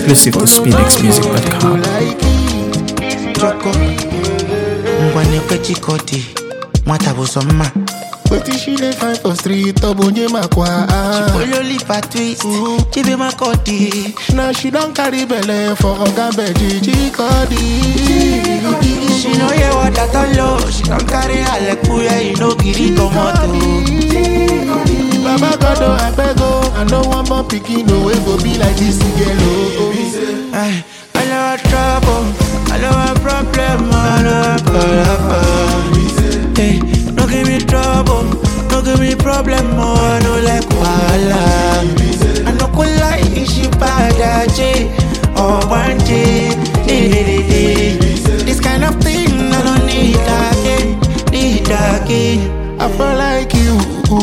Exclusive to SpinXMusic.com. Choco ngwanekwe chikoti nwata bụ sọ mma Wetin she dey find for street ọ bụ onye makwa ololipa twist chibe makọdi na she don carry belle for oga beji chikodi she no hear what i don lo she don carry alekuye e no gree comot o. baba god o abeg o i no wan born pikin o wey go be like dis girl o. Ay, I know a trouble, I know a problem, I know a problem. Hey, no give me trouble, no give me problem, oh, I know like wahala. I no go lie, she bad, J, or one J, This kind of thing I don't need again, need again. I feel like you.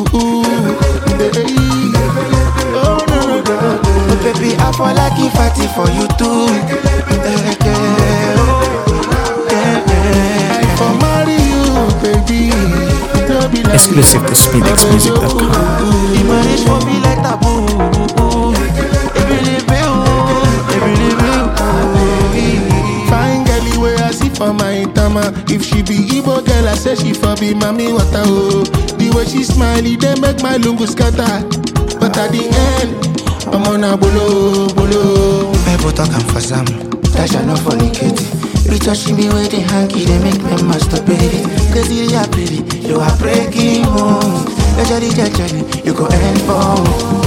Oh no no no. But baby, I fall like if I did for you too. Yeah, yeah, oh, yeah, yeah. I for marry you, baby. No be like Exclusive to SpinXMusic.com. The marriage for me like taboo. Ebelebe o, ebelebe o. Fine girl wey I see for my tama. If she be Igbo girl, I say she for be mommy water oh. The way she smile, it dey make my lungu scatter. But at the end, I'm on a bolo bolo. People talk am for some, that shall not fornicate. You touching me with the hanky, they make me masturbate. Cause you are pretty, you are breaking home. You jelly, you jelly, you go end for.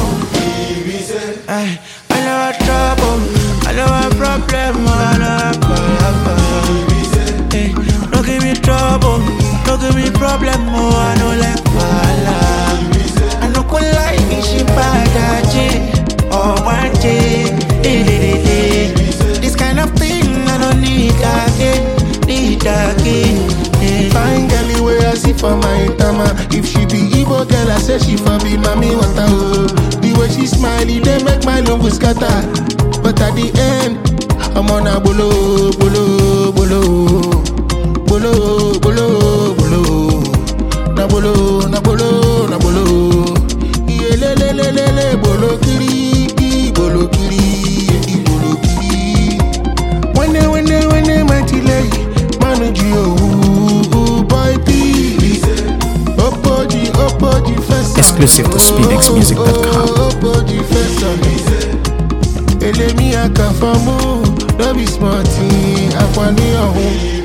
Ay, I know a trouble, I know a problem, I know a problem. Hey, no give me trouble, no give me problem, oh, I know like wahala. I no go lie, she bad, J, or one J. This kind of thing I don't need again, need again. eh. Fine girl wey I see for my tama. If she be Igbo girl, I say she for be mommy water oh. The way she smile, it dey make my lungu scatter. But at the end, I'm on a bolo bolo bolo bolo bolo bolo. Na bolo na bolo na bolo. Iyelelelelele bolo kiri bolo kiri bolo kiri. Wene wene wene matile manu ji owu boy p Opoji opoji fesa Exclusive to SpinXMusic.com. Opoji fesa Elemi akafamu no be small thing akwani ọ̀hún.